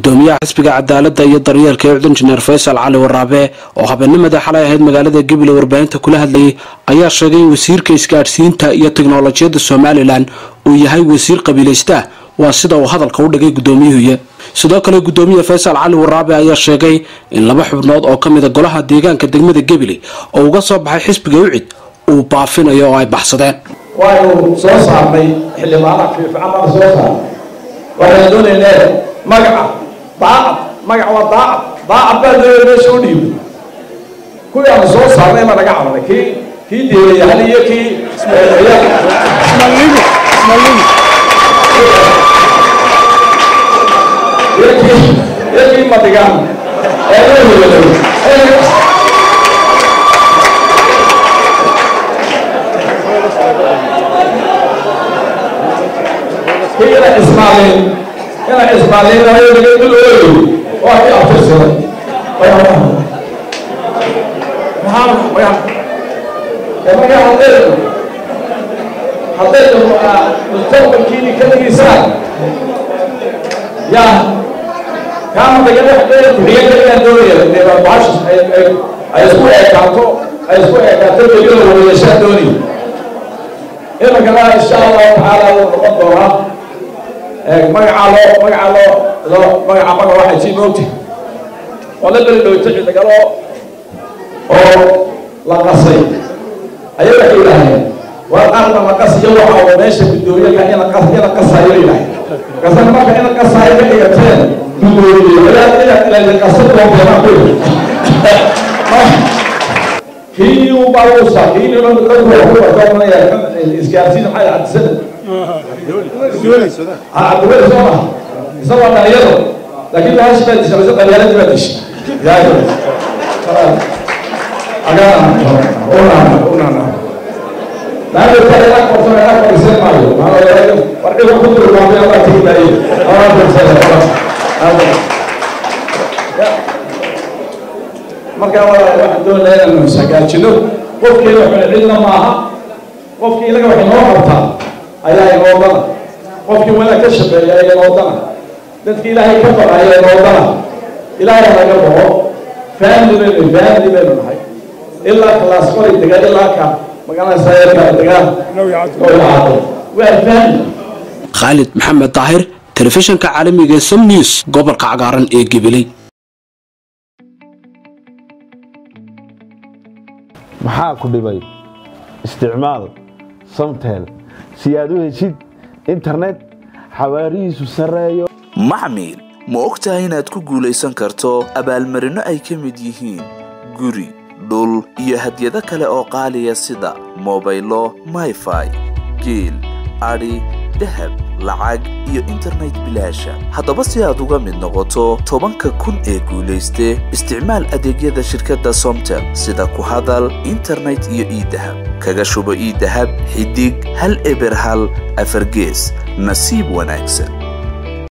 gudoomiyaha xisbiga cadaaladda iyo daryeelka ee cudun jineer faysal cali waraabe oo habeennimadii xalay ahayd magaalada gabiley warbaahinta kula hadlayay ayaa sheegay in wasiirka isgaadhsiinta iyo teknolojiyadda somalilan uu yahay wasiir qabiilaysta waa sida uu hadalka u dhigay gudoomiyuhuye sidoo kale gudoomiye faysal cali waraabe ayaa sheegay in laba xubnood oo ka mida golaha deegaanka degmada gabiley oo uga soo baxay xisbiga ucid uu baafinayo oo ay baxsadeen waaynu soo saarnay xildhibaana fiifican baan soo saarnay waxaynu doonaynaa magaca daacad magac waa daacad daacad baa doonaya meesha u dhiibay kuwii aanu soo saarnay ma naga cabanay kii kii deelayahal iyo kii iyo kii iyo kii madigaan ee loo helayo ina ismaalin ina ismaalin mid ooyo waa kii abtirsaday marka hadday hadday mustaqbalkiini ka dhigisaan yaa kaama dagala kuxiga inaan doonaya bahash ay isku eekaato ay isku eekaato degada wadayashaan doonaya imankana insha allahu tacaala wuu noqon doonaa magacaa loo magacaa loo loo magaca maga waxay sii moogta oo la beri dhowta cidagalo oo la qasay ayaa waxay yidhaaheen waa qaarna la qasiyo waxa uu meesha guddoomiyaha ina qas ina qasayo yidhaaheen qasan marka ina qasayo ka dhigateen guddoomiye ilaa ila ila qasa doonteena ku kii uu baa uu saa kii uu dadku ku doonaya isgaarsiin maxay cadisada cabdiweli soo maha isagoo dhalinyaro laakiin bahashi baa disha mise dhalinyaradii baa disha yaayo agaana unana unana laanna ta ila qorto ila qoriseen maayo warciga ku durmaamay alla tigi daaye ala qorsada marka waxaan doonaya inaanu hagaajino qofkii waxuna cidna maaha qofkii inaga wax inoo qabtaa ayaa inoodana qofkii wanaag ka shaqeeya ayaa inoodana dadkii ilaahay ka baqaya inoodana ilaahay laga bao family baynu family baynu nahay ilaa kalaas qoray degaan ilaa ka magaranaysa degaan nooyacaado waa family khaalid maxamed daahir telefishanka caalamiga ee som news gobolka cagaaran ee gabiley maxaa ku dhibay isticmaal samtel si aad u heshid internet xawaarihiisu sarreeyo macmiil ma og tahay inaad ku guulaysan karto abaalmarinno ay ka mid yihiin guri dhul iyo hadyado kale oo qaaliya sida mobaylo mayfai geel adhi dahab lacag iyo internet bilaasha haddaba si aad uga mid noqoto tobanka kun ee guulayste isticmaal adeegyada shirkadda somtel sida ku hadal internet iyo iidahab kaga shubo iidahab xidig hal eber hal afargees nasiib wanaagsan